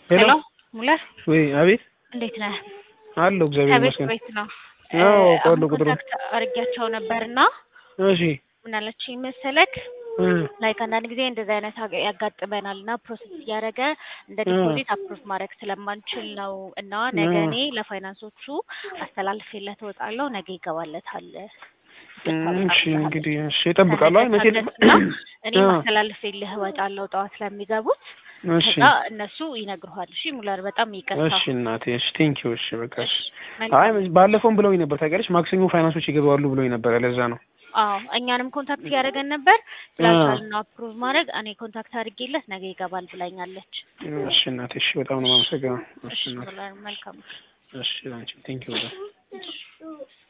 ሄሎ ሙለር ወይ አቤት እንዴት ነህ? አለሁ እግዚአብሔር ከቤት ይመስገን። ቤት ነው። አዎ አሁን አውቃለሁ ቁጥሩን። ኮንታክት አድርጊያቸው ነበርና እሺ ምን አለችኝ መሰለክ እ ላይክ አንዳንድ ጊዜ እንደዚህ አይነት አገ- ያጋጥመናል እና ፕሮሰስ እያደረገ እንደ እ ዲፖዚት አፕሩቭ ማድረግ ስለማንችል ነው እና ነገ እ እኔ ለፋይናንሶቹ አስተላልፌለት እወጣለሁ። ነገ ይገባለታል። እም፣ ይቅርታ በጣም እሺ ብለሃል። እንግዲህ እሺ እጠብቃለሁ። አይ መቼ ከነገ እኔ አ ማስተላልፌልህ እወጣለሁ ጠዋት ስለሚገቡት እሺ ከዛ እነሱ ይነግሩሃል። እሺ ሙለር በጣም ይቅርታ። እሺ እናቴ እሺ ቴንኪው እሺ በቃ እሺ። እሺ አይ መልካም ባለፈውም ብለውኝ ነበር ታውቂያለሽ፣ ማክሰኞ ፋይናንሶች ይገባሉ ብለውኝ ነበር። ለዛ ነው አዎ እኛንም ኮንታክት እያደረገን ነበር አ ስላልቻልን ነው አፕሩቭ ማድረግ። እኔ ኮንታክት አድርጌለት ነገ ይገባል ብላኛለች። እሺ እናቴ እሺ በጣም ነው የማመሰግነው። እሺ እሺ እናቴ ሙለር መልካም እሺ አንቺ ቴንኪው በጣም እሺ